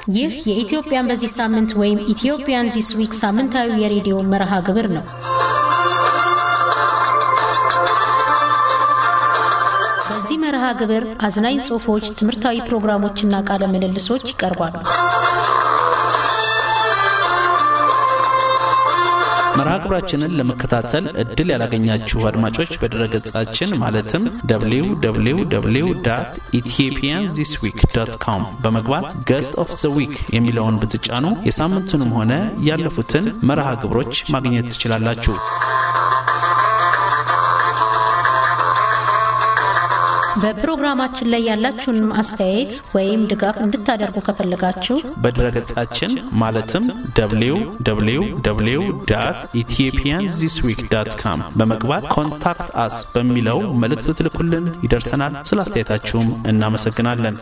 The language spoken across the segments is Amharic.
ይህ የኢትዮጵያን በዚህ ሳምንት ወይም ኢትዮጵያን ዚስ ዊክ ሳምንታዊ የሬዲዮ መርሃ ግብር ነው። በዚህ መርሃ ግብር አዝናኝ ጽሑፎች፣ ትምህርታዊ ፕሮግራሞችና ቃለ ምልልሶች ይቀርባሉ። መርሃ ግብራችንን ለመከታተል እድል ያላገኛችሁ አድማጮች በድረገጻችን ማለትም www ኢትዮጵያን ዚስ ዊክ ዶት ኮም በመግባት ገስት ኦፍ ዘ ዊክ የሚለውን ብትጫኑ የሳምንቱንም ሆነ ያለፉትን መርሃ ግብሮች ማግኘት ትችላላችሁ። በፕሮግራማችን ላይ ያላችሁን አስተያየት ወይም ድጋፍ እንድታደርጉ ከፈለጋችሁ በድረገጻችን ማለትም www ኢትዮጵያን ዚስ ዊክ ዳት ካም በመግባት ኮንታክት አስ በሚለው መልእክት ብትልኩልን ይደርሰናል። ስለ አስተያየታችሁም እናመሰግናለን።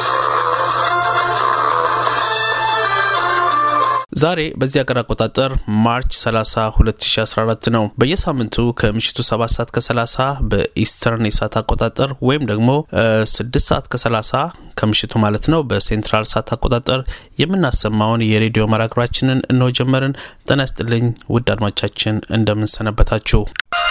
ዛሬ በዚህ አገር አቆጣጠር ማርች 30 2014 ነው። በየሳምንቱ ከምሽቱ 7 ሰዓት ከ30 በኢስተርን የሰዓት አቆጣጠር ወይም ደግሞ 6 ሰዓት ከ30 ከምሽቱ ማለት ነው በሴንትራል ሰዓት አቆጣጠር የምናሰማውን የሬዲዮ መራግብራችንን እንሆ ጀመርን። ጤና ይስጥልኝ ውድ አድማቻችን እንደምንሰነበታችሁ።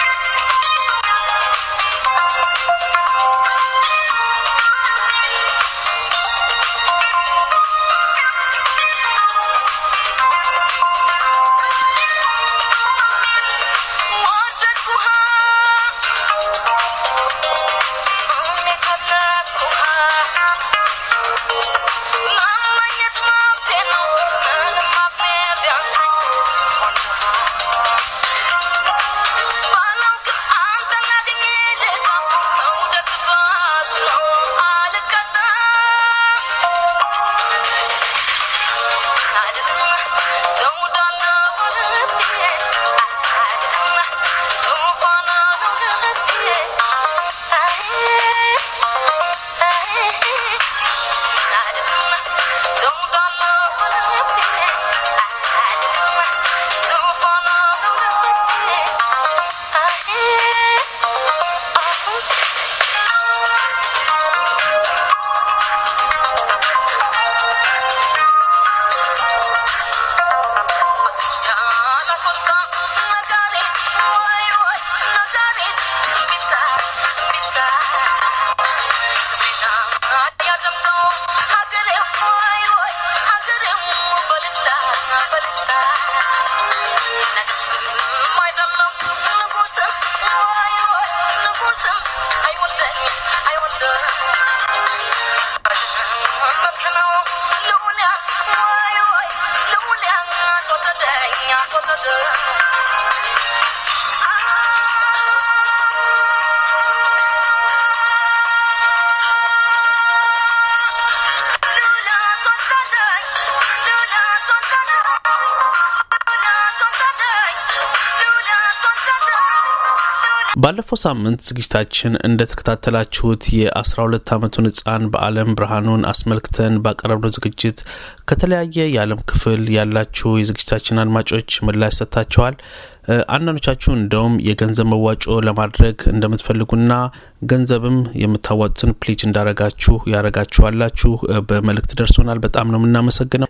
ባለፈው ሳምንት ዝግጅታችን እንደተከታተላችሁት የ12 ዓመቱን ህፃን በአለም ብርሃኑን አስመልክተን ባቀረብነው ዝግጅት ከተለያየ የዓለም ክፍል ያላችሁ የዝግጅታችን አድማጮች ምላሽ ሰጥታችኋል። አንዳንዶቻችሁ እንደውም የገንዘብ መዋጮ ለማድረግ እንደምትፈልጉና ገንዘብም የምታዋጡትን ፕሊጅ እንዳረጋችሁ ያረጋችኋላችሁ በመልእክት ደርሶናል። በጣም ነው የምናመሰግነው።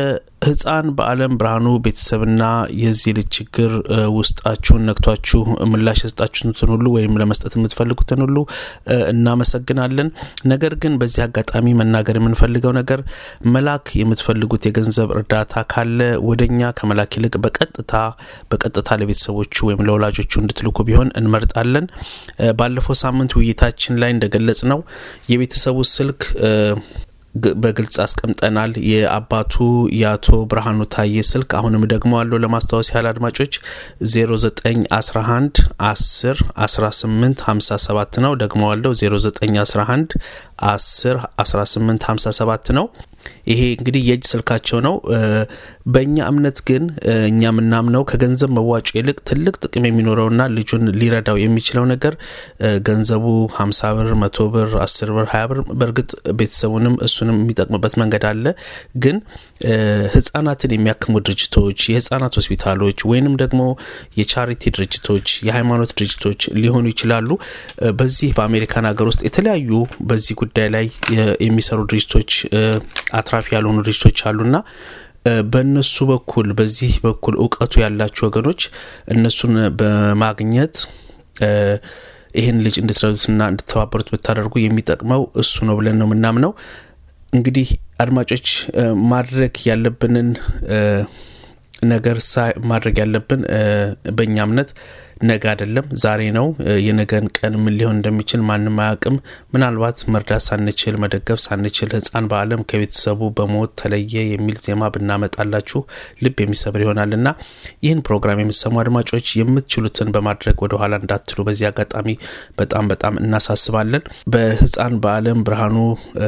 የህፃን በአለም ብርሃኑ ቤተሰብና የዚህ ልጅ ችግር ውስጣችሁን ነክቷችሁ ምላሽ የሰጣችሁትን ሁሉ ወይም ለመስጠት የምትፈልጉትን ሁሉ እናመሰግናለን። ነገር ግን በዚህ አጋጣሚ መናገር የምንፈልገው ነገር መላክ የምትፈልጉት የገንዘብ እርዳታ ካለ ወደኛ ከመላክ ይልቅ በቀጥታ በቀጥታ ለቤተሰቦቹ ወይም ለወላጆቹ እንድትልኩ ቢሆን እንመርጣለን። ባለፈው ሳምንት ውይይታችን ላይ እንደገለጽ ነው የቤተሰቡ ስልክ በግልጽ አስቀምጠናል። የአባቱ የአቶ ብርሃኑ ታዬ ስልክ አሁንም ደግሞ አለው ለማስታወስ ያህል አድማጮች 0911 10 18 57 ነው። ደግሞ አለው 0911 10 18 57 ነው። ይሄ እንግዲህ የእጅ ስልካቸው ነው። በእኛ እምነት ግን እኛ የምናምነው ከገንዘብ መዋጮ ይልቅ ትልቅ ጥቅም የሚኖረውና ልጁን ሊረዳው የሚችለው ነገር ገንዘቡ ሀምሳ ብር፣ መቶ ብር፣ አስር ብር፣ ሀያ ብር በእርግጥ ቤተሰቡንም እሱንም የሚጠቅምበት መንገድ አለ። ግን ህጻናትን የሚያክሙ ድርጅቶች፣ የህጻናት ሆስፒታሎች ወይንም ደግሞ የቻሪቲ ድርጅቶች፣ የሃይማኖት ድርጅቶች ሊሆኑ ይችላሉ። በዚህ በአሜሪካን ሀገር ውስጥ የተለያዩ በዚህ ጉዳይ ላይ የሚሰሩ ድርጅቶች አትራፊ አትራፊ ያልሆኑ ድርጅቶች አሉና በእነሱ በኩል በዚህ በኩል እውቀቱ ያላችሁ ወገኖች እነሱን በማግኘት ይህን ልጅ እንድትረዱትና እንድተባበሩት ብታደርጉ የሚጠቅመው እሱ ነው ብለን ነው የምናምነው። እንግዲህ አድማጮች ማድረግ ያለብንን ነገር ማድረግ ያለብን በእኛ እምነት ነገ አይደለም ዛሬ ነው። የነገን ቀን ምን ሊሆን እንደሚችል ማንም አያውቅም። ምናልባት መርዳት ሳንችል መደገፍ ሳንችል ሕፃን በዓለም ከቤተሰቡ በሞት ተለየ የሚል ዜማ ብናመጣላችሁ ልብ የሚሰብር ይሆናል እና ይህን ፕሮግራም የምሰሙ አድማጮች የምትችሉትን በማድረግ ወደኋላ እንዳትሉ በዚህ አጋጣሚ በጣም በጣም እናሳስባለን። በሕፃን በዓለም ብርሃኑ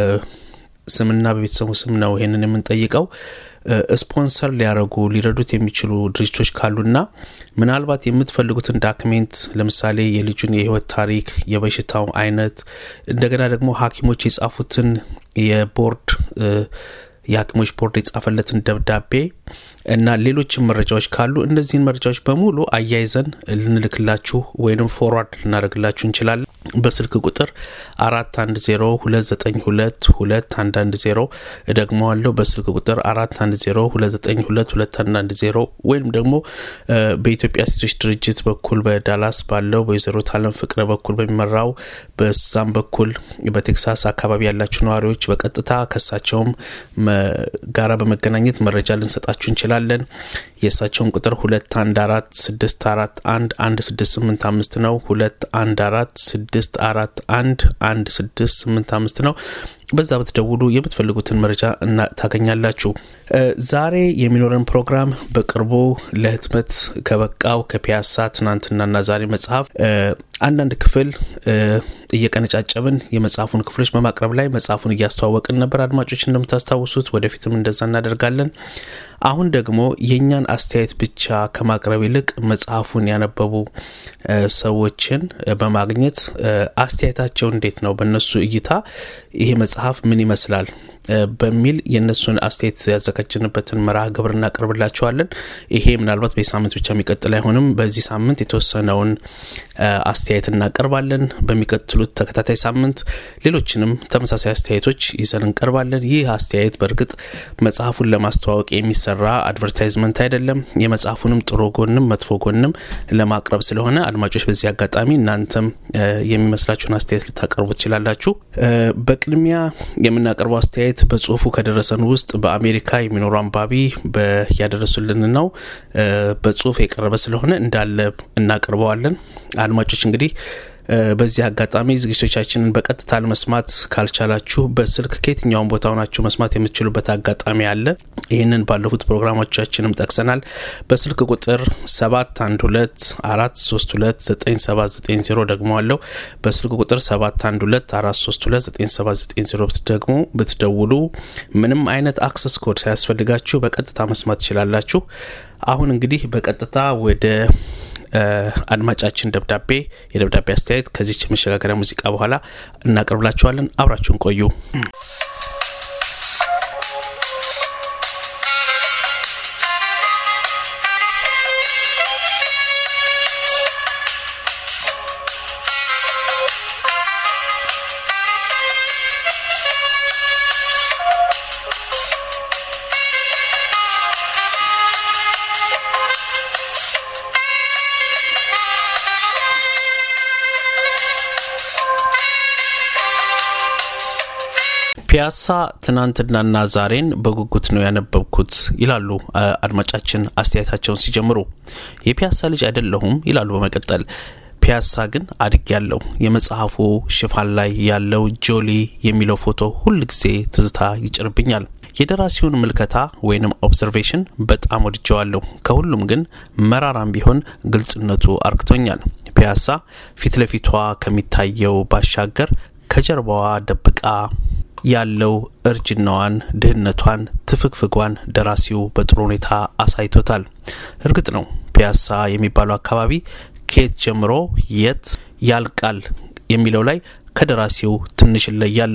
ስምና በቤተሰቡ ስም ነው ይህንን የምንጠይቀው። ስፖንሰር ሊያደርጉ ሊረዱት የሚችሉ ድርጅቶች ካሉና ምናልባት የምትፈልጉትን ዳክሜንት ለምሳሌ የልጁን የህይወት ታሪክ፣ የበሽታው አይነት እንደገና ደግሞ ሐኪሞች የጻፉትን የቦርድ የሐኪሞች ቦርድ የጻፈለትን ደብዳቤ እና ሌሎችም መረጃዎች ካሉ እነዚህን መረጃዎች በሙሉ አያይዘን ልንልክላችሁ ወይም ፎርዋርድ ልናደርግላችሁ እንችላለን። በስልክ ቁጥር አራት አንድ ዜሮ ሁለት ዘጠኝ ሁለት ሁለት አንድ አንድ ዜሮ እደግመዋለሁ። በስልክ ቁጥር አራት አንድ ዜሮ ሁለት ዘጠኝ ሁለት ሁለት አንድ አንድ ዜሮ ወይም ደግሞ በኢትዮጵያ ሴቶች ድርጅት በኩል በዳላስ ባለው በወይዘሮ ታለም ፍቅረ በኩል በሚመራው በዛም በኩል በቴክሳስ አካባቢ ያላችሁ ነዋሪዎች በቀጥታ ከሳቸውም ጋራ በመገናኘት መረጃ ልንሰጣችሁ እንችላለን። የእሳቸውን ቁጥር ሁለት አንድ አራት ስድስት አራት አንድ አንድ ስድስት ስምንት አምስት ነው። ሁለት አንድ አራት ስድስት አራት አንድ አንድ ስድስት ስምንት አምስት ነው። በዛ ብትደውሉ የምትፈልጉትን መረጃ እና ታገኛላችሁ። ዛሬ የሚኖረን ፕሮግራም በቅርቡ ለህትመት ከበቃው ከፒያሳ ትናንትናና ዛሬ መጽሐፍ አንዳንድ ክፍል እየቀነጫጨብን የመጽሐፉን ክፍሎች በማቅረብ ላይ መጽሐፉን እያስተዋወቅን ነበር። አድማጮች እንደምታስታውሱት ወደፊትም እንደዛ እናደርጋለን። አሁን ደግሞ የእኛን አስተያየት ብቻ ከማቅረብ ይልቅ መጽሐፉን ያነበቡ ሰዎችን በማግኘት አስተያየታቸው እንዴት ነው፣ በእነሱ እይታ ይሄ መጽሐፍ ምን ይመስላል በሚል የእነሱን አስተያየት ያዘጋጀንበትን መርሃ ግብር እናቀርብላቸዋለን። ይሄ ምናልባት በዚህ ሳምንት ብቻ የሚቀጥል አይሆንም። በዚህ ሳምንት የተወሰነውን አስተያየት እናቀርባለን። በሚቀጥሉት ተከታታይ ሳምንት ሌሎችንም ተመሳሳይ አስተያየቶች ይዘን እንቀርባለን። ይህ አስተያየት በእርግጥ መጽሐፉን ለማስተዋወቅ የሚሰራ አድቨርታይዝመንት አይደለም። የመጽሐፉንም ጥሩ ጎንም መጥፎ ጎንም ለማቅረብ ስለሆነ አድማጮች፣ በዚህ አጋጣሚ እናንተም የሚመስላችሁን አስተያየት ልታቀርቡ ትችላላችሁ። በቅድሚያ የምናቀርበው አስተያየት በጽሁፉ ከደረሰን ውስጥ በአሜሪካ የሚኖሩ አንባቢ ያደረሱልን ነው። በጽሁፍ የቀረበ ስለሆነ እንዳለ እናቀርበዋለን። አድማጮች እንግዲህ በዚህ አጋጣሚ ዝግጅቶቻችንን በቀጥታ ለመስማት ካልቻላችሁ በስልክ ከየትኛውን ቦታ ሆናችሁ መስማት የምትችሉበት አጋጣሚ አለ። ይህንን ባለፉት ፕሮግራሞቻችንም ጠቅሰናል። በስልክ ቁጥር 712 432 9790 ደግሞ አለው። በስልክ ቁጥር 712 432 9790 ደግሞ ብትደውሉ ምንም አይነት አክሰስ ኮድ ሳያስፈልጋችሁ በቀጥታ መስማት ትችላላችሁ። አሁን እንግዲህ በቀጥታ ወደ አድማጫችን ደብዳቤ የደብዳቤ አስተያየት ከዚች መሸጋገሪያ ሙዚቃ በኋላ እናቀርብላችኋለን። አብራችሁን ቆዩ። ፒያሳ ትናንትናና ዛሬን በጉጉት ነው ያነበብኩት ይላሉ አድማጫችን አስተያየታቸውን ሲጀምሩ። የፒያሳ ልጅ አይደለሁም ይላሉ በመቀጠል ፒያሳ ግን አድግ ያለው የመጽሐፉ ሽፋን ላይ ያለው ጆሊ የሚለው ፎቶ ሁል ጊዜ ትዝታ ይጭርብኛል። የደራሲውን ምልከታ ወይንም ኦብዘርቬሽን በጣም ወድጀዋለሁ። ከሁሉም ግን መራራም ቢሆን ግልጽነቱ አርክቶኛል። ፒያሳ ፊት ለፊቷ ከሚታየው ባሻገር ከጀርባዋ ደብቃ ያለው እርጅናዋን፣ ድህነቷን፣ ትፍግፍጓን ደራሲው በጥሩ ሁኔታ አሳይቶታል። እርግጥ ነው ፒያሳ የሚባለው አካባቢ ከየት ጀምሮ የት ያልቃል የሚለው ላይ ከደራሲው ትንሽ እለያለሁ።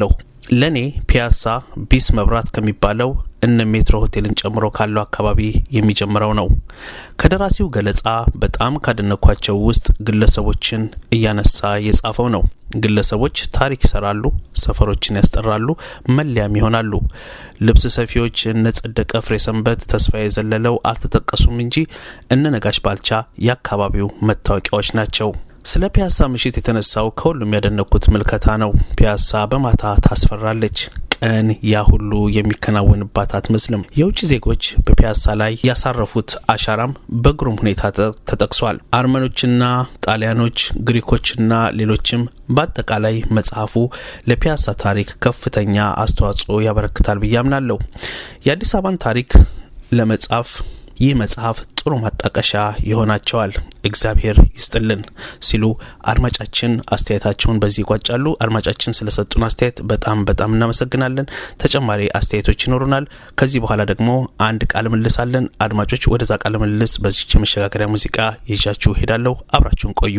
ለእኔ ፒያሳ ቢስ መብራት ከሚባለው እነ ሜትሮ ሆቴልን ጨምሮ ካለው አካባቢ የሚጀምረው ነው። ከደራሲው ገለጻ በጣም ካደነኳቸው ውስጥ ግለሰቦችን እያነሳ የጻፈው ነው። ግለሰቦች ታሪክ ይሰራሉ፣ ሰፈሮችን ያስጠራሉ፣ መለያም ይሆናሉ። ልብስ ሰፊዎች እነ ጸደቀ ፍሬ ሰንበት፣ ተስፋዬ ዘለለው አልተጠቀሱም እንጂ እነ ነጋሽ ባልቻ የአካባቢው መታወቂያዎች ናቸው። ስለ ፒያሳ ምሽት የተነሳው ከሁሉም ያደነኩት ምልከታ ነው። ፒያሳ በማታ ታስፈራለች። ቀን ያ ሁሉ የሚከናወንባት አትመስልም። የውጭ ዜጎች በፒያሳ ላይ ያሳረፉት አሻራም በግሩም ሁኔታ ተጠቅሷል። አርመኖችና ጣሊያኖች፣ ግሪኮችና ሌሎችም በአጠቃላይ መጽሐፉ ለፒያሳ ታሪክ ከፍተኛ አስተዋጽኦ ያበረክታል ብዬ አምናለሁ። የአዲስ አበባን ታሪክ ለመጻፍ ይህ መጽሐፍ ጥሩ ማጣቀሻ ይሆናቸዋል። እግዚአብሔር ይስጥልን ሲሉ አድማጫችን አስተያየታቸውን በዚህ ይቋጫሉ። አድማጫችን ስለሰጡን አስተያየት በጣም በጣም እናመሰግናለን። ተጨማሪ አስተያየቶች ይኖሩናል። ከዚህ በኋላ ደግሞ አንድ ቃለ ምልልስ አለን። አድማጮች ወደዛ ቃለ ምልልስ በዚች የመሸጋገሪያ ሙዚቃ ይዣችሁ ሄዳለሁ። አብራችሁን ቆዩ።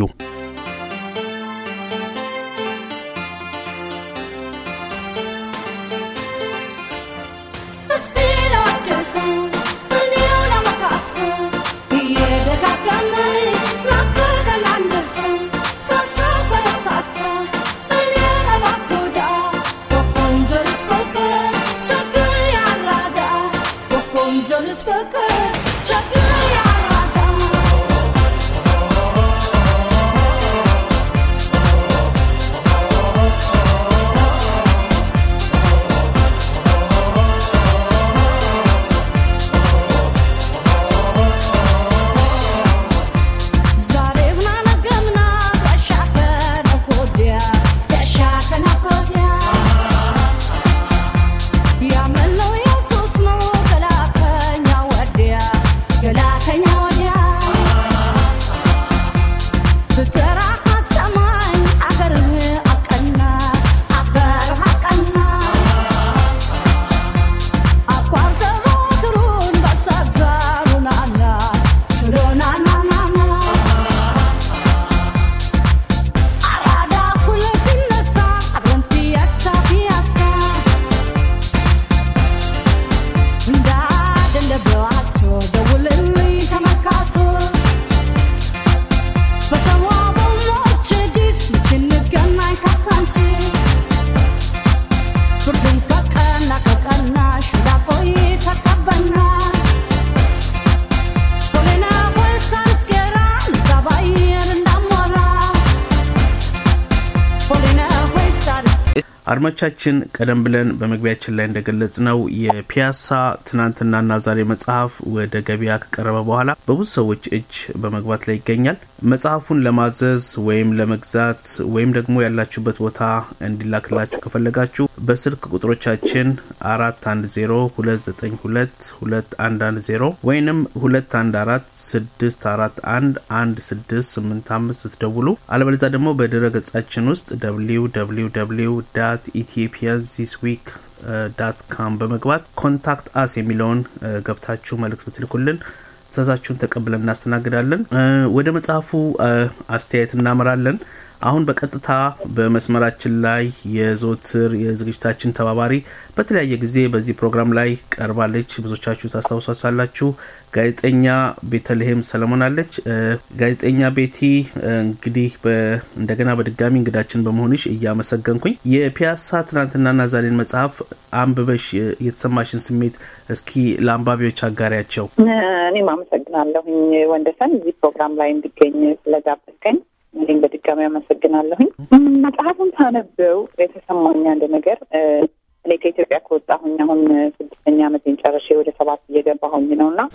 አድማቻችን ቀደም ብለን በመግቢያችን ላይ እንደገለጽ ነው የፒያሳ ትናንትናና ዛሬ መጽሐፍ ወደ ገበያ ከቀረበ በኋላ በብዙ ሰዎች እጅ በመግባት ላይ ይገኛል። መጽሐፉን ለማዘዝ ወይም ለመግዛት ወይም ደግሞ ያላችሁበት ቦታ እንዲላክላችሁ ከፈለጋችሁ በስልክ ቁጥሮቻችን አራት አንድ ዜሮ ሁለት ዘጠኝ ሁለት ሁለት አንድ አንድ ዜሮ ወይንም ሁለት አንድ አራት ስድስት አራት አንድ አንድ ስድስት ስምንት አምስት ብትደውሉ አለበለዚያ ደግሞ በድረ ገጻችን ውስጥ ደብሊው ደብሊው ደብሊው ዳት ኢትዮጵያን ዚስ ዊክ ዳት ካም በመግባት ኮንታክት አስ የሚለውን ገብታችሁ መልእክት ብትልኩልን ትእዛዛችሁን ተቀብለን እናስተናግዳለን። ወደ መጽሐፉ አስተያየት እናመራለን። አሁን በቀጥታ በመስመራችን ላይ የዘወትር የዝግጅታችን ተባባሪ በተለያየ ጊዜ በዚህ ፕሮግራም ላይ ቀርባለች። ብዙዎቻችሁ ታስታውሷታላችሁ። ጋዜጠኛ ቤተልሔም ሰለሞን አለች። ጋዜጠኛ ቤቲ እንግዲህ እንደገና በድጋሚ እንግዳችን በመሆንሽ እያመሰገንኩኝ የፒያሳ ትናንትናና ዛሬን መጽሐፍ አንብበሽ የተሰማሽን ስሜት እስኪ ለአንባቢዎች አጋሪያቸው። እኔም አመሰግናለሁኝ ወንደሰን እዚህ ፕሮግራም ላይ እንዲገኝ ስለጋበዝከኝ እኔም በድጋሚ አመሰግናለሁኝ። መጽሐፉን ሳነበው የተሰማኝ አንድ ነገር እኔ ከኢትዮጵያ ከወጣሁኝ አሁን ስድስተኛ ዓመቴን ጨርሼ ወደ ሰባት እየገባሁኝ ነው እና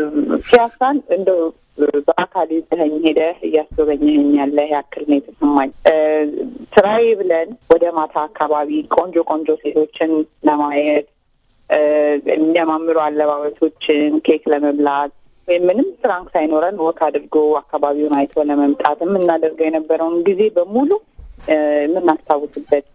ፒያሳን እንደው በአካል ይዘኸኝ ሄደህ እያስጎበኘኸኝ ያለ ያክል ነው የተሰማኝ። ስራዬ ብለን ወደ ማታ አካባቢ ቆንጆ ቆንጆ ሴቶችን ለማየት የሚያማምሩ አለባበሶችን፣ ኬክ ለመብላት ወይም ምንም ስራንክ ሳይኖረን ወክ አድርጎ አካባቢውን አይቶ ለመምጣት የምናደርገው የነበረውን ጊዜ በሙሉ የምናስታውስበት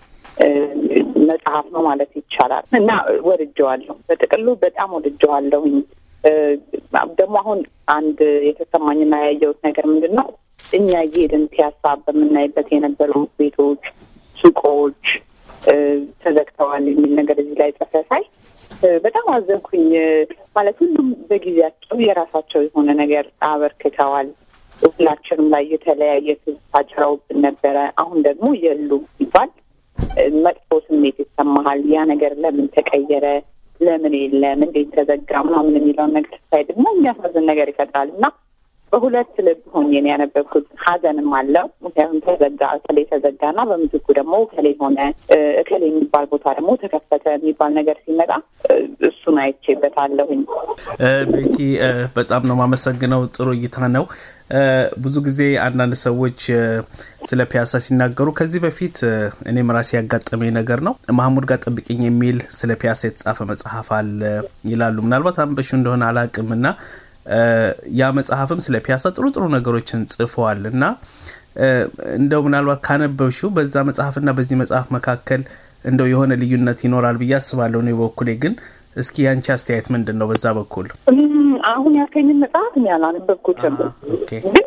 መጽሐፍ ነው ማለት ይቻላል እና ወድጀዋለሁ። በጥቅሉ በጣም ወድጀዋለሁኝ። ደግሞ አሁን አንድ የተሰማኝና ያየሁት ነገር ምንድን ነው እኛ እየሄድን ፒያሳ በምናይበት የነበሩ ቤቶች፣ ሱቆች ተዘግተዋል የሚል ነገር እዚህ ላይ ጽፈ ሳይ በጣም አዘንኩኝ። ማለት ሁሉም በጊዜያቸው የራሳቸው የሆነ ነገር አበርክተዋል። ሁላችንም ላይ የተለያየ ትዝታ ጭረውብን ነበረ። አሁን ደግሞ የሉም ሲባል መጥፎ ስሜት ይሰማሃል። ያ ነገር ለምን ተቀየረ፣ ለምን የለም፣ እንዴት ተዘጋ ምናምን የሚለውን ነገር ሳይ ደግሞ የሚያሳዝን ነገር ይፈጥራል እና በሁለት ልብ ሆኜ ነው ያነበብኩት። ሀዘንም አለው ምክንያቱም ተዘጋ እከሌ ተዘጋ እና በምትኩ ደግሞ እከሌ ሆነ እከሌ የሚባል ቦታ ደግሞ ተከፈተ የሚባል ነገር ሲመጣ እሱን አይቼበታለሁኝ። ቤቲ በጣም ነው የማመሰግነው። ጥሩ እይታ ነው። ብዙ ጊዜ አንዳንድ ሰዎች ስለ ፒያሳ ሲናገሩ ከዚህ በፊት እኔም ራሴ ያጋጠመኝ ነገር ነው። ማህሙድ ጋር ጠብቅኝ የሚል ስለ ፒያሳ የተጻፈ መጽሐፍ አለ ይላሉ። ምናልባት አንበሹ እንደሆነ አላቅም እና ያ መጽሐፍም ስለ ፒያሳ ጥሩ ጥሩ ነገሮችን ጽፈዋል እና እንደው ምናልባት ካነበብሽው በዛ መጽሐፍና በዚህ መጽሐፍ መካከል እንደው የሆነ ልዩነት ይኖራል ብዬ አስባለሁ። እኔ በኩሌ ግን እስኪ ያንቺ አስተያየት ምንድን ነው በዛ በኩል? አሁን ያልከኝን መጽሐፍ እኔ አላነበብኩትም፣ ግን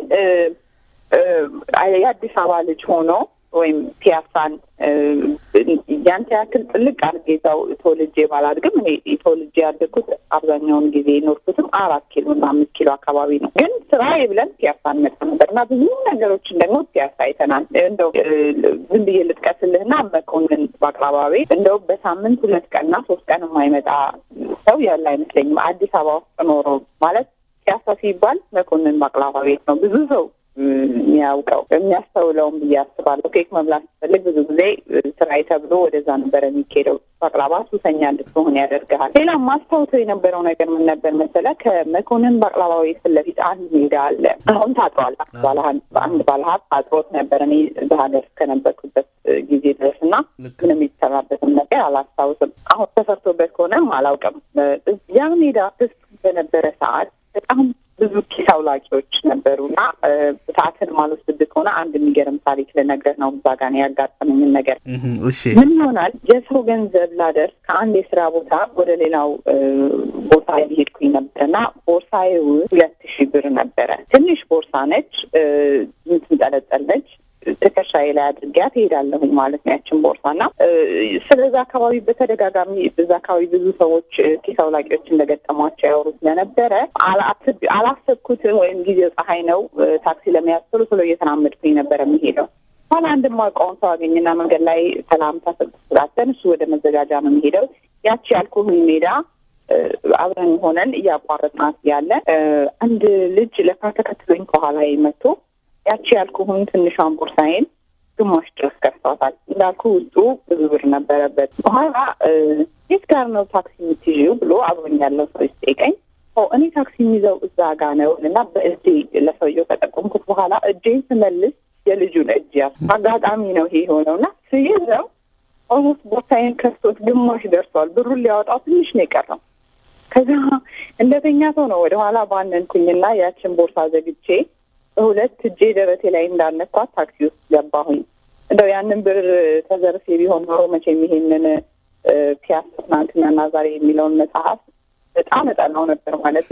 የአዲስ አበባ ልጅ ሆኖ ወይም ፒያሳን ያንተ ያክል ጥልቅ አድርጌ እዛው ተወልጄ ባላድግም እኔ ተወልጄ ያደግኩት አብዛኛውን ጊዜ የኖርኩትም አራት ኪሎ እና አምስት ኪሎ አካባቢ ነው። ግን ስራዬ ብለን ፒያሳ እንመጣ ነበር እና ብዙ ነገሮችን ደግሞ ፒያሳ አይተናል። እንደው ዝም ብዬ ልጥቀስልህና መኮንን በአቅራባ ቤት እንደው በሳምንት ሁለት ቀንና ሶስት ቀን የማይመጣ ሰው ያለ አይመስለኝም። አዲስ አበባ ውስጥ ኖሮ ማለት ፒያሳ ሲባል መኮንን ባቅላባ ቤት ነው ብዙ ሰው የሚያውቀው የሚያስተውለውም ብዬ አስባለሁ። ኬክ መብላት ሲፈልግ ብዙ ጊዜ ስራዬ ተብሎ ወደዛ ነበረ የሚካሄደው። ባቅላባ ሱሰኛ እንድትሆን ያደርግሃል። ሌላ ማስታውሰው የነበረው ነገር ምን ነበር መሰለ? ከመኮንን ባቅላባ ቤት ፊት ለፊት አንድ ሜዳ አለ። አሁን ታጥሯል። አንድ ባለሀብት አጥሮት ነበር እኔ በሀገር እስከነበርኩበት ጊዜ ድረስ እና ምንም የተሰራበትም ነገር አላስታውስም። አሁን ተሰርቶበት ከሆነም አላውቅም። ያ ሜዳ ክስ በነበረ ሰዓት በጣም ብዙ ኪስ አውላቂዎች ነበሩ እና ሰዓትን ማልወስድብህ ከሆነ አንድ የሚገርም ታሪክ ልነግርህ ነው። እዛ ጋር ያጋጠመኝን ነገር ምን ይሆናል? የሰው ገንዘብ ላደርስ ከአንድ የስራ ቦታ ወደ ሌላው ቦታ እየሄድኩኝ ነበር እና ቦርሳዬ ውስጥ ሁለት ሺህ ብር ነበረ። ትንሽ ቦርሳ ነች፣ የምትንጠለጠል ነች። ትከሻዬ ላይ አድርጊያ ትሄዳለሁኝ ማለት ነው ያችን ቦርሳ እና ስለዛ አካባቢ በተደጋጋሚ በዛ አካባቢ ብዙ ሰዎች ኪስ አውላቂዎች እንደገጠሟቸው ያወሩ ስለነበረ አላሰብኩትም። ወይም ጊዜው ፀሐይ ነው ታክሲ ለመያዝ ቶሎ ቶሎ እየተናመድኩኝ ነበረ የሚሄደው። ኋላ አንድ የማውቀውን ሰው አገኝና መንገድ ላይ ሰላምታ ስላተን እሱ ወደ መዘጋጃ ነው የሚሄደው። ያቺ ያልኩህን ሜዳ አብረን ሆነን እያቋረጥናት ያለ አንድ ልጅ ለካ ተከትሎኝ ከኋላ መጥቶ ያቺ ያልኩህን ትንሿን ቦርሳዬን ግማሽ ድረስ ከፍቷታል። እንዳልኩ ውስጡ ብዙ ብር ነበረበት። በኋላ የት ጋር ነው ታክሲ የምትይዥው ብሎ አብሮኝ ያለው ሰው ሲጠይቀኝ እኔ ታክሲ የሚይዘው እዛ ጋ ነው እና በእጄ ለሰውየው ከጠቆምኩት በኋላ እጄን ስመልስ የልጁን እጅ ያ አጋጣሚ ነው ይሄ የሆነው እና ስይዘው ኦልሞስት ቦርሳዬን ከፍቶት ግማሽ ደርሷል። ብሩን ሊያወጣው ትንሽ ነው የቀረው። ከዛ እንደተኛ ሰው ነው ወደኋላ ባነንኩኝና ያችን ቦርሳ ዘግቼ ሁለት እጄ ደረቴ ላይ እንዳነኳት ታክሲ ውስጥ ገባሁኝ። እንደው ያንን ብር ተዘርፌ ቢሆን ኖሮ መቼም ይሄንን ፒያሳ ትናንትናና ዛሬ የሚለውን መጽሐፍ በጣም እጠላው ነበር ማለት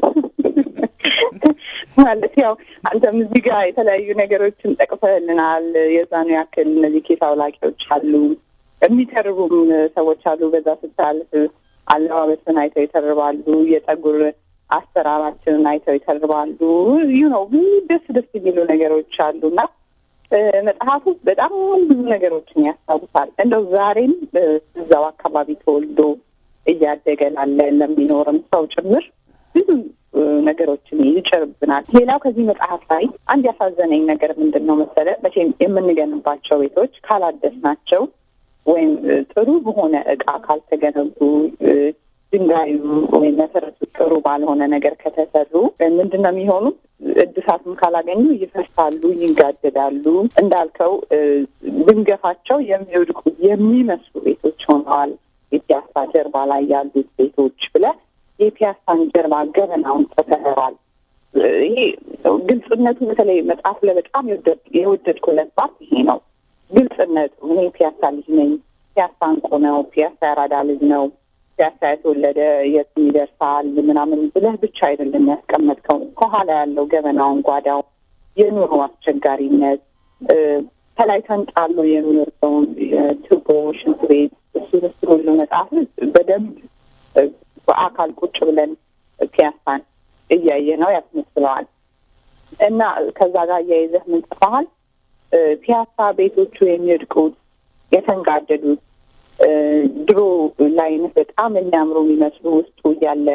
ማለት ያው አንተም እዚህ ጋር የተለያዩ ነገሮችን ጠቅሰህልናል። የዛኑ ያክል እነዚህ ኬስ አውላቂዎች አሉ፣ የሚተርቡም ሰዎች አሉ። በዛ ስታልፍ አለባበስን አይተው ይተርባሉ። የጸጉር አሰራራችንን አይተው ይተርባሉ። ዩ ነው ብዙ ደስ ደስ የሚሉ ነገሮች አሉ እና መጽሐፉ በጣም ብዙ ነገሮችን ያስታውሳል። እንደው ዛሬም እዛው አካባቢ ተወልዶ እያደገ ላለ ለሚኖርም ሰው ጭምር ብዙ ነገሮችን ይጭርብናል። ሌላው ከዚህ መጽሐፍ ላይ አንድ ያሳዘነኝ ነገር ምንድን ነው መሰለ፣ መቼም የምንገንባቸው ቤቶች ካላደስናቸው ወይም ጥሩ በሆነ እቃ ካልተገነቡ ድንጋዩ ወይም መሰረቱ ጥሩ ባልሆነ ነገር ከተሰሩ ምንድን ነው የሚሆኑት? እድሳትም ካላገኙ ይፈርሳሉ፣ ይጋደዳሉ። እንዳልከው ብንገፋቸው የሚወድቁ የሚመስሉ ቤቶች ሆነዋል። የፒያሳ ጀርባ ላይ ያሉት ቤቶች ብለህ የፒያሳን ጀርባ ገበናውን ጽፈኸዋል። ይሄ ግልጽነቱ በተለይ መጽሐፍ ላይ በጣም የወደድኩለት ፓርት ይሄ ነው። ግልጽነቱ እኔ ፒያሳ ልጅ ነኝ፣ ፒያሳ እንቁ ነው፣ ፒያሳ ያራዳ ልጅ ነው ፒያሳ የተወለደ የትም ይደርሳል ምናምን ብለህ ብቻ አይደለም ያስቀመጥከው። ከኋላ ያለው ገበናውን፣ ጓዳው፣ የኑሮ አስቸጋሪነት ከላይ ተንጣሎ የሚወርደውን የቱቦ ሽንት ቤት እሱ እሱ ሁሉ መጽሐፍ በደንብ በአካል ቁጭ ብለን ፒያሳን እያየ ነው ያስመስለዋል። እና ከዛ ጋር እያይዘህ ምን ጽፈሃል? ፒያሳ ቤቶቹ የሚወድቁት የተንጋደዱት ድሮ ላይነት በጣም የሚያምሩ የሚመስሉ ውስጡ እያለ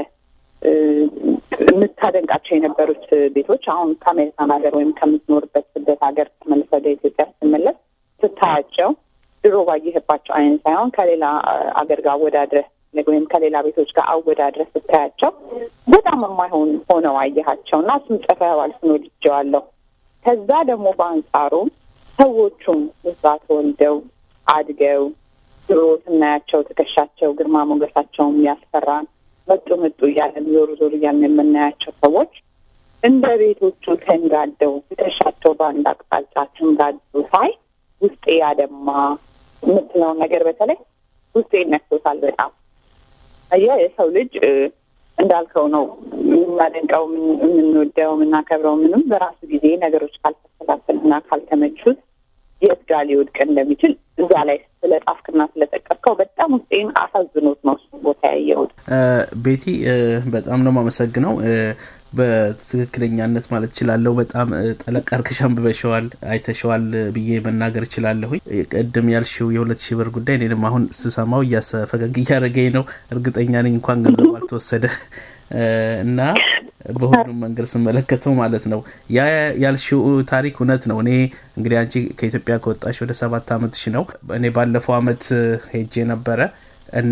የምታደንቃቸው የነበሩት ቤቶች አሁን ከአሜሪካን ሀገር ወይም ከምትኖርበት ስደት ሀገር ተመልሰህ ወደ ኢትዮጵያ ስትመለስ ስታያቸው ድሮ ባየህባቸው አይነት ሳይሆን ከሌላ አገር ጋር አወዳድረህ ወይም ከሌላ ቤቶች ጋር አወዳድረህ ስታያቸው በጣም የማይሆን ሆነው አየሃቸው እና እሱም ጽፈኸዋል። እሱን ወድጄዋለሁ። ከዛ ደግሞ በአንጻሩ ሰዎቹም እዛ ተወልደው አድገው ድሮ ስናያቸው ትከሻቸው፣ ግርማ ሞገሳቸውም ያስፈራን መጡ መጡ እያለን ዞሩ ዞሩ እያለን የምናያቸው ሰዎች እንደ ቤቶቹ ተንጋደው ትከሻቸው በአንድ አቅጣጫ ተንጋደው ሳይ ውስጤ ያደማ የምትለውን ነገር በተለይ ውስጤ ይነክቶታል በጣም አየህ የሰው ልጅ እንዳልከው ነው የምናደንቀው፣ የምንወደው፣ የምናከብረው ምንም በራሱ ጊዜ ነገሮች ካልተስተካከሉና ካልተመቹት የት ጋር ሊወድቅ እንደሚችል እዛ ላይ ስለ ጣፍክና ስለጠቀስከው በጣም ውስጤን አሳዝኖት ነው ቦታ ያየሁት። ቤቲ በጣም ነው የማመሰግነው። በትክክለኛነት ማለት እችላለሁ። በጣም ጠለቅ አድርገሽ አንብበሸዋል፣ አይተሸዋል ብዬ መናገር እችላለሁኝ። ቅድም ያልሽው የሁለት ሺህ ብር ጉዳይ እኔንም አሁን ስሰማው ፈገግ እያደረገኝ ነው። እርግጠኛ ነኝ እንኳን ገንዘቡ አልተወሰደ እና በሁሉም መንገድ ስመለከተው ማለት ነው ያ ያልሽው ታሪክ እውነት ነው። እኔ እንግዲህ አንቺ ከኢትዮጵያ ከወጣሽ ወደ ሰባት አመትሽ ነው። እኔ ባለፈው አመት ሄጄ ነበረ እና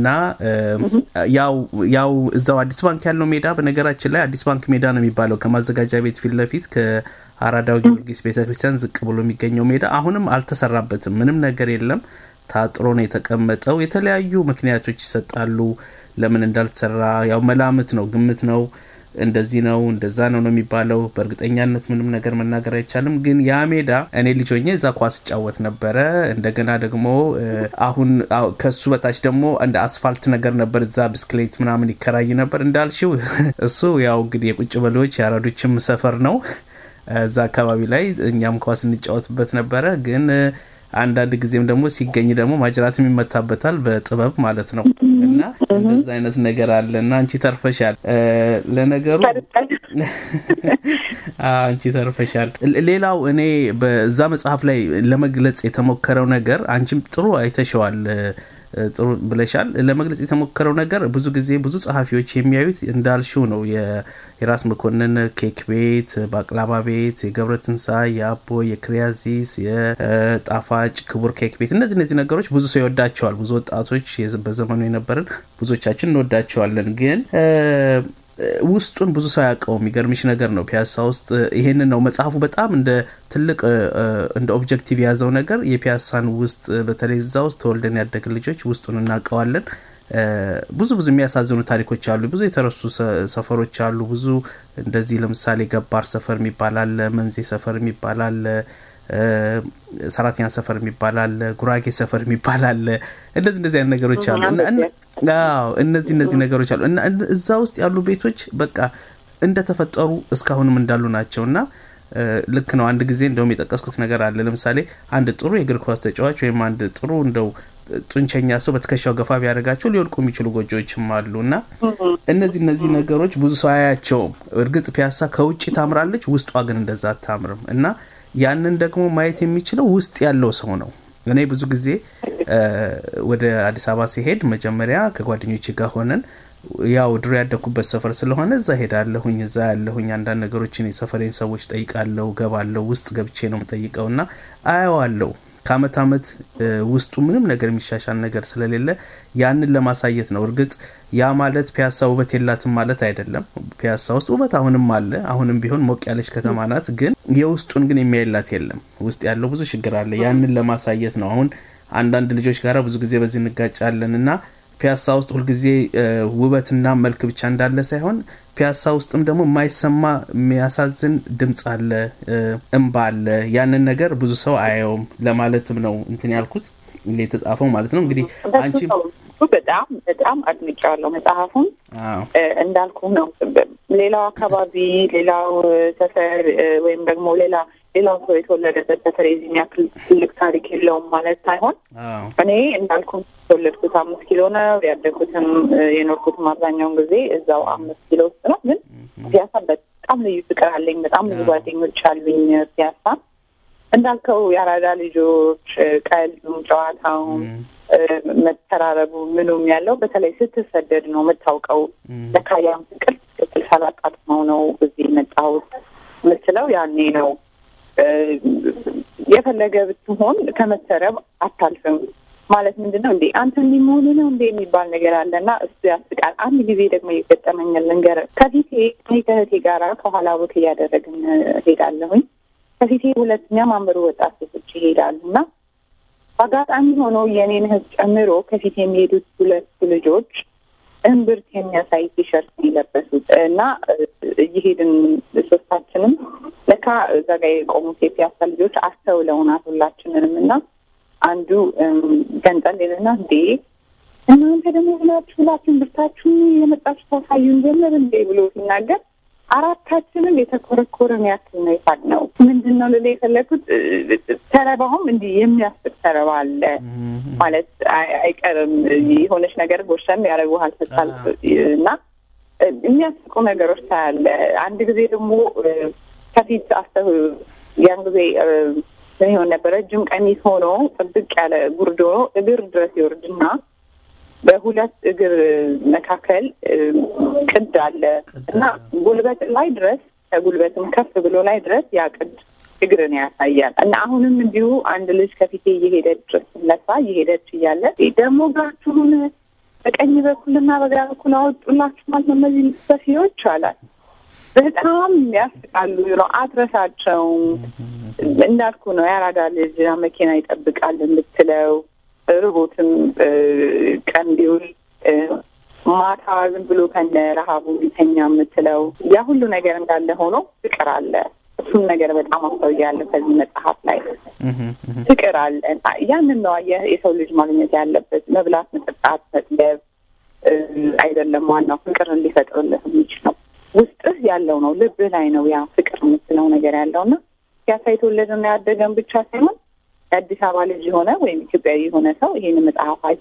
ያው ያው እዛው አዲስ ባንክ ያለው ሜዳ በነገራችን ላይ አዲስ ባንክ ሜዳ ነው የሚባለው ከማዘጋጃ ቤት ፊት ለፊት ከአራዳው ጊዮርጊስ ቤተ ክርስቲያን ዝቅ ብሎ የሚገኘው ሜዳ አሁንም አልተሰራበትም። ምንም ነገር የለም። ታጥሮ ነው የተቀመጠው። የተለያዩ ምክንያቶች ይሰጣሉ ለምን እንዳልተሰራ። ያው መላምት ነው፣ ግምት ነው እንደዚህ ነው እንደዛ ነው ነው የሚባለው። በእርግጠኛነት ምንም ነገር መናገር አይቻልም። ግን ያ ሜዳ እኔ ልጅ ሆኜ እዛ ኳስ እጫወት ነበረ። እንደገና ደግሞ አሁን ከሱ በታች ደግሞ እንደ አስፋልት ነገር ነበር። እዛ ብስክሌት ምናምን ይከራይ ነበር። እንዳልሽው እሱ ያው እንግዲህ የቁጭ በሎች የአራዶችም ሰፈር ነው። እዛ አካባቢ ላይ እኛም ኳስ እንጫወትበት ነበረ ግን አንዳንድ ጊዜም ደግሞ ሲገኝ ደግሞ ማጅራትም ይመታበታል በጥበብ ማለት ነው። እና እንደዛ አይነት ነገር አለ እና አንቺ ተርፈሻል። ለነገሩ አንቺ ተርፈሻል። ሌላው እኔ በዛ መጽሐፍ ላይ ለመግለጽ የተሞከረው ነገር አንቺም ጥሩ አይተሸዋል ጥሩ ብለሻል። ለመግለጽ የተሞከረው ነገር ብዙ ጊዜ ብዙ ጸሐፊዎች የሚያዩት እንዳልሽው ነው። የራስ መኮንን ኬክ ቤት፣ ባቅላባ ቤት፣ የገብረ ትንሳኤ፣ የአቦ፣ የክሪያዚስ፣ የጣፋጭ ክቡር ኬክ ቤት እነዚህ እነዚህ ነገሮች ብዙ ሰው ይወዳቸዋል። ብዙ ወጣቶች በዘመኑ የነበርን ብዙዎቻችን እንወዳቸዋለን ግን ውስጡን ብዙ ሰው ያውቀው የሚገርምሽ ነገር ነው። ፒያሳ ውስጥ ይሄንን ነው መጽሐፉ በጣም እንደ ትልቅ እንደ ኦብጀክቲቭ የያዘው ነገር የፒያሳን ውስጥ በተለይ እዛ ውስጥ ተወልደን ያደግን ልጆች ውስጡን እናውቀዋለን። ብዙ ብዙ የሚያሳዝኑ ታሪኮች አሉ። ብዙ የተረሱ ሰፈሮች አሉ። ብዙ እንደዚህ ለምሳሌ ገባር ሰፈር የሚባል አለ፣ መንዜ ሰፈር የሚባል አለ፣ ሰራተኛ ሰፈር የሚባል አለ፣ ጉራጌ ሰፈር የሚባል አለ። እንደዚህ እንደዚህ አይነት ነገሮች አሉ። አዎ እነዚህ እነዚህ ነገሮች አሉ እና እዛ ውስጥ ያሉ ቤቶች በቃ እንደተፈጠሩ እስካሁንም እንዳሉ ናቸው እና ልክ ነው። አንድ ጊዜ እንደውም የጠቀስኩት ነገር አለ። ለምሳሌ አንድ ጥሩ የእግር ኳስ ተጫዋች ወይም አንድ ጥሩ እንደው ጡንቸኛ ሰው በትከሻው ገፋ ቢያደርጋቸው ሊወድቁ የሚችሉ ጎጆዎችም አሉ እና እነዚህ እነዚህ ነገሮች ብዙ ሰው አያቸውም። እርግጥ ፒያሳ ከውጭ ታምራለች፣ ውስጧ ግን እንደዛ አታምርም እና ያንን ደግሞ ማየት የሚችለው ውስጥ ያለው ሰው ነው። እኔ ብዙ ጊዜ ወደ አዲስ አበባ ሲሄድ መጀመሪያ ከጓደኞች ጋር ሆነን ያው ድሮ ያደኩበት ሰፈር ስለሆነ እዛ ሄዳለሁኝ። እዛ ያለሁኝ አንዳንድ ነገሮችን የሰፈሬን ሰዎች ጠይቃለሁ፣ ገባለሁ። ውስጥ ገብቼ ነው የምጠይቀው እና አየዋለሁ። ከአመት አመት ውስጡ ምንም ነገር የሚሻሻል ነገር ስለሌለ ያንን ለማሳየት ነው። እርግጥ ያ ማለት ፒያሳ ውበት የላትም ማለት አይደለም። ፒያሳ ውስጥ ውበት አሁንም አለ። አሁንም ቢሆን ሞቅ ያለች ከተማ ናት። ግን የውስጡን ግን የሚያይላት የለም። ውስጥ ያለው ብዙ ችግር አለ። ያንን ለማሳየት ነው። አሁን አንዳንድ ልጆች ጋር ብዙ ጊዜ በዚህ እንጋጫለን እና ፒያሳ ውስጥ ሁልጊዜ ውበትና መልክ ብቻ እንዳለ ሳይሆን ፒያሳ ውስጥም ደግሞ የማይሰማ የሚያሳዝን ድምፅ አለ፣ እምባ አለ። ያንን ነገር ብዙ ሰው አያየውም ለማለትም ነው እንትን ያልኩት የተጻፈው ማለት ነው። እንግዲህ አንቺ በጣም በጣም አድንቄዋለሁ መጽሐፉን። እንዳልኩ ነው ሌላው አካባቢ ሌላው ሰፈር ወይም ደግሞ ሌላ ሌላው ሰው የተወለደበት ሰፈር የዚህን ያክል ትልቅ ታሪክ የለውም ማለት ሳይሆን እኔ እንዳልኩ የተወለድኩት አምስት ኪሎ ነው። ያደግኩትም የኖርኩትም አብዛኛውን ጊዜ እዛው አምስት ኪሎ ውስጥ ነው። ግን ፒያሳ በጣም ልዩ ፍቅር አለኝ። በጣም ብዙ ጓደኞች አሉኝ ፒያሳ። እንዳልከው የአራዳ ልጆች ቀልዱም፣ ጨዋታውም፣ መተራረቡ ምኑም ያለው በተለይ ስትሰደድ ነው የምታውቀው። ለካ ያን ፍቅር ትክክል ሳላጣጥመው ነው እዚህ የመጣሁት የምትለው ያኔ ነው። የፈለገ ብትሆን ከመሰረብ አታልፍም ማለት ምንድን ነው እንዴ አንተ እንዲህ መሆኑ ነው እንዴ የሚባል ነገር አለና እሱ ያስቃል። አንድ ጊዜ ደግሞ የገጠመኛል ልንገርህ። ከፊቴ እኔ ከእህቴ ጋራ ከኋላ ቦት እያደረግን ሄዳለሁኝ። ከፊቴ ሁለተኛ ማንበሩ ወጣት ሴቶች ይሄዳሉ እና በአጋጣሚ ሆኖ የኔን እህት ጨምሮ ከፊት የሚሄዱት ሁለቱ ልጆች እምብርት የሚያሳይ ቲሸርት የለበሱት እና እየሄድን ሶስታችንም ለካ እዛ ጋ የቆሙት የፒያሳ ልጆች አስተውለውናት ሁላችንንም እና አንዱ ገንጠል ልና እንዴ እናንተ ደግሞ ብላችሁ ሁላችሁ እምብርታችሁን የመጣችሁ ታሳዩን ጀምር እንዴ ብሎ ሲናገር አራታችንም የተኮረኮረን ያክል ነው የሳቅነው። ምንድን ነው ልላ የፈለግኩት ተረባውም እንዲህ የሚያስቅ ተረባ አለ ማለት አይቀርም። የሆነች ነገር ጎሸም ያደረጉሃል ስታል እና የሚያስቁ ነገሮች ታያለ። አንድ ጊዜ ደግሞ ከፊት አስተው ያን ጊዜ ምን ይሆን ነበረ ረጅም ቀሚስ ሆኖ ጥብቅ ያለ ጉርድ ሆኖ እግር ድረስ ይወርድና በሁለት እግር መካከል ቅድ አለ እና ጉልበት ላይ ድረስ ከጉልበትም ከፍ ብሎ ላይ ድረስ ያ ቅድ እግርን ያሳያል። እና አሁንም እንዲሁ አንድ ልጅ ከፊቴ እየሄደች ለሳ እየሄደች እያለ ደግሞ እግራችሁን በቀኝ በኩልና በግራ በኩል አወጡላችሁ ማለት ነው እነዚህ ሰፊዎች አላት። በጣም ያስቃሉ ነው። አትረሳቸውም። እንዳልኩ ነው የአራዳ ልጅ መኪና ይጠብቃል የምትለው ርቦትም ቀን ቢውል ማታ ዝም ብሎ ከነ ረሀቡ ቢተኛ የምትለው ያ ሁሉ ነገር እንዳለ ሆኖ ፍቅር አለ። እሱን ነገር በጣም አስተውያለሁ ከዚህ መጽሐፍ ላይ ፍቅር አለ። ያንን ነው የሰው ልጅ ማግኘት ያለበት። መብላት፣ መጠጣት፣ መጥገብ አይደለም ዋናው ፍቅር እንዲፈጥርልህ የሚችለው ውስጥህ ያለው ነው። ልብህ ላይ ነው ያ ፍቅር የምትለው ነገር ያለውና ፒያሳ የተወለደና ያደገን ብቻ ሳይሆን የአዲስ አበባ ልጅ የሆነ ወይም ኢትዮጵያዊ የሆነ ሰው ይህን መጽሐፍ አይቶ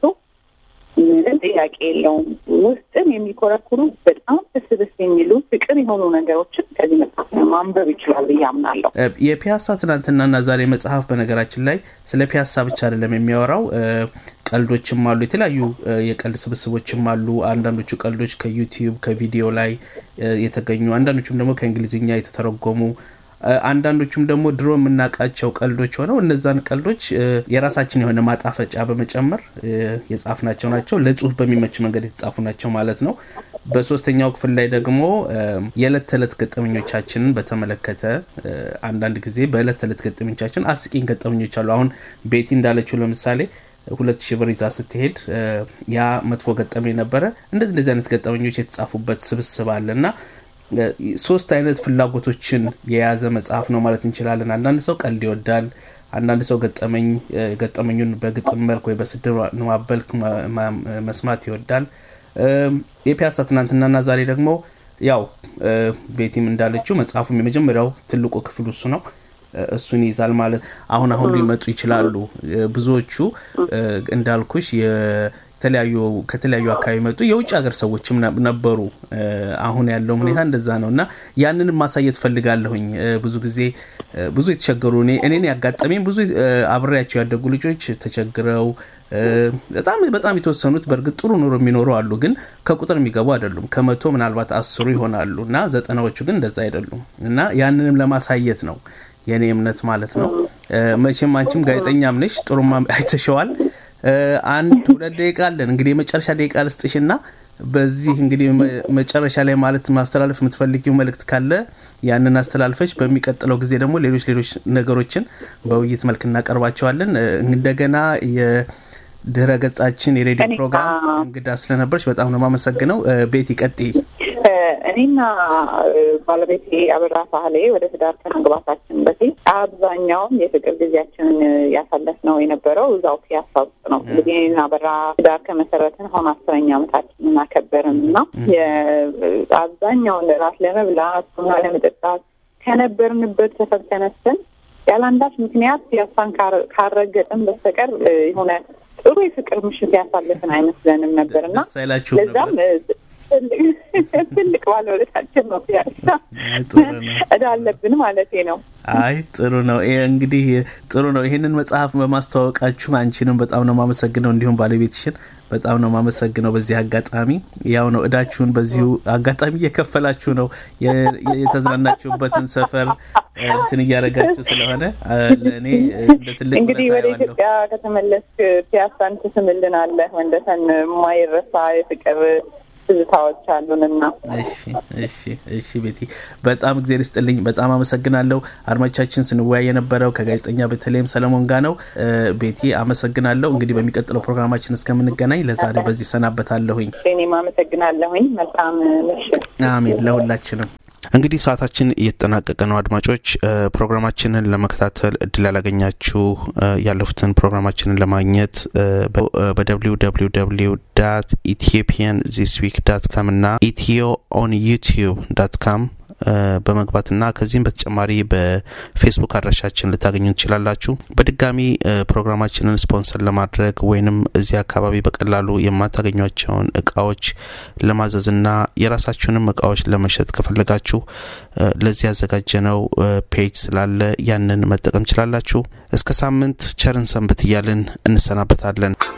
ምንም ጥያቄ የለውም ውስጥን የሚኮረኩሩ በጣም ደስ ደስ የሚሉ ፍቅር የሆኑ ነገሮችን ከዚህ መጽሐፍ ማንበብ ይችላል ብዬ አምናለሁ። የፒያሳ ትናንትናና ዛሬ መጽሐፍ በነገራችን ላይ ስለ ፒያሳ ብቻ አይደለም የሚያወራው። ቀልዶችም አሉ፣ የተለያዩ የቀልድ ስብስቦችም አሉ። አንዳንዶቹ ቀልዶች ከዩቲዩብ ከቪዲዮ ላይ የተገኙ፣ አንዳንዶቹም ደግሞ ከእንግሊዝኛ የተተረጎሙ አንዳንዶቹም ደግሞ ድሮ የምናውቃቸው ቀልዶች ሆነው እነዛን ቀልዶች የራሳችን የሆነ ማጣፈጫ በመጨመር የጻፍናቸው ናቸው። ለጽሁፍ በሚመች መንገድ የተጻፉ ናቸው ማለት ነው። በሶስተኛው ክፍል ላይ ደግሞ የዕለት ተዕለት ገጠመኞቻችንን በተመለከተ አንዳንድ ጊዜ በዕለት ተዕለት ገጠመኞቻችን አስቂኝ ገጠመኞች አሉ። አሁን ቤቲ እንዳለችው ለምሳሌ ሁለት ሺህ ብር ይዛ ስትሄድ ያ መጥፎ ገጠመኝ ነበረ። እንደዚህ እንደዚህ አይነት ገጠመኞች የተጻፉበት ስብስብ አለ እና ሶስት አይነት ፍላጎቶችን የያዘ መጽሐፍ ነው ማለት እንችላለን። አንዳንድ ሰው ቀልድ ይወዳል። አንዳንድ ሰው ገጠመኝ ገጠመኙን በግጥም መልክ ወይ በስድብ ማበልክ መስማት ይወዳል። የፒያሳ ትናንትናና ዛሬ ደግሞ ያው ቤቲም እንዳለችው መጽሐፉም የመጀመሪያው ትልቁ ክፍል እሱ ነው። እሱን ይይዛል ማለት አሁን አሁን ሊመጡ ይችላሉ ብዙዎቹ እንዳልኩሽ የተለያዩ ከተለያዩ አካባቢ መጡ የውጭ ሀገር ሰዎችም ነበሩ። አሁን ያለው ሁኔታ እንደዛ ነው እና ያንንም ማሳየት ፈልጋለሁኝ። ብዙ ጊዜ ብዙ የተቸገሩ እኔን ያጋጠመኝ ብዙ አብሬያቸው ያደጉ ልጆች ተቸግረው በጣም በጣም የተወሰኑት በእርግጥ ጥሩ ኑሮ የሚኖሩ አሉ፣ ግን ከቁጥር የሚገቡ አይደሉም። ከመቶ ምናልባት አስሩ ይሆናሉ እና ዘጠናዎቹ ግን እንደዛ አይደሉም እና ያንንም ለማሳየት ነው የእኔ እምነት ማለት ነው። መቼም አንቺም ጋዜጠኛም ነሽ፣ ጥሩማ አይተሸዋል። አንድ ሁለት ደቂቃ አለን እንግዲህ የመጨረሻ ደቂቃ ልስጥሽና በዚህ እንግዲህ መጨረሻ ላይ ማለት ማስተላለፍ የምትፈልጊው መልእክት ካለ ያንን አስተላልፈች በሚቀጥለው ጊዜ ደግሞ ሌሎች ሌሎች ነገሮችን በውይይት መልክ እናቀርባቸዋለን። እንደገና የድህረ ገጻችን የሬዲዮ ፕሮግራም እንግዳ ስለነበረች በጣም ነው የማመሰግነው። ቤት ይቀጥይ። እኔና ባለቤቴ አበራ ሳህሌ ወደ ትዳር ከመግባታችን በፊት አብዛኛውን የፍቅር ጊዜያችንን ያሳለፍነው የነበረው እዛው ፒያሳ ውስጥ ነው። እንግዲህ እኔና አበራ ትዳር ከመሰረትን አሁን አስረኛ ዓመታችንን አከበርን እና አብዛኛውን ራት ለመብላት ቡና ለመጠጣት ከነበርንበት ሰፈር ተነስተን ያለ አንዳች ምክንያት ፒያሳን ካረገጥን በስተቀር የሆነ ጥሩ የፍቅር ምሽት ያሳለፍን አይመስለንም ነበር እና ለዛም ትልቅ ባለውለታችን ነው ፒያሳ። እዳ አለብን ማለቴ ነው። አይ ጥሩ ነው። እንግዲህ ጥሩ ነው። ይህንን መጽሐፍ በማስተዋወቃችሁ አንቺንም በጣም ነው የማመሰግነው፣ እንዲሁም ባለቤትሽን በጣም ነው የማመሰግነው። በዚህ አጋጣሚ ያው ነው እዳችሁን በዚሁ አጋጣሚ እየከፈላችሁ ነው የተዝናናችሁበትን ሰፈር እንትን እያደረጋችሁ ስለሆነ ለእኔ እንደ ትልቅ እንግዲህ ወደ ኢትዮጵያ ከተመለስክ ፒያሳን ትስምልናለህ። ወንደሰን የማይረሳ የፍቅር ትዝታዎች አሉንና። እሺ እሺ እሺ ቤቲ በጣም እግዜር ይስጥልኝ። በጣም አመሰግናለሁ። አድማጮቻችን ስንወያይ የነበረው ከጋዜጠኛ በተለይም ሰለሞን ጋር ነው። ቤቲ አመሰግናለሁ። እንግዲህ በሚቀጥለው ፕሮግራማችን እስከምንገናኝ ለዛሬ በዚህ ሰናበታለሁኝ። እኔም አመሰግናለሁኝ። መልካም ምሽት። አሜን ለሁላችንም። እንግዲህ ሰዓታችን እየተጠናቀቀ ነው። አድማጮች ፕሮግራማችንን ለመከታተል እድል ያላገኛችሁ ያለፉትን ፕሮግራማችንን ለማግኘት በደብሊው ደብሊው ደብሊው ዳት ኢትዮጵያን ዚስ ዊክ ዳት ካም እና ኢትዮ ኦን ዩቲዩብ ዳት ካም በመግባትና ከዚህም በተጨማሪ በፌስቡክ አድራሻችን ልታገኙ ትችላላችሁ። በድጋሚ ፕሮግራማችንን ስፖንሰር ለማድረግ ወይንም እዚህ አካባቢ በቀላሉ የማታገኟቸውን እቃዎች ለማዘዝና የራሳችሁንም እቃዎች ለመሸጥ ከፈለጋችሁ ለዚህ ያዘጋጀነው ፔጅ ስላለ ያንን መጠቀም ችላላችሁ። እስከ ሳምንት ቸርን ሰንብት እያልን እንሰናበታለን።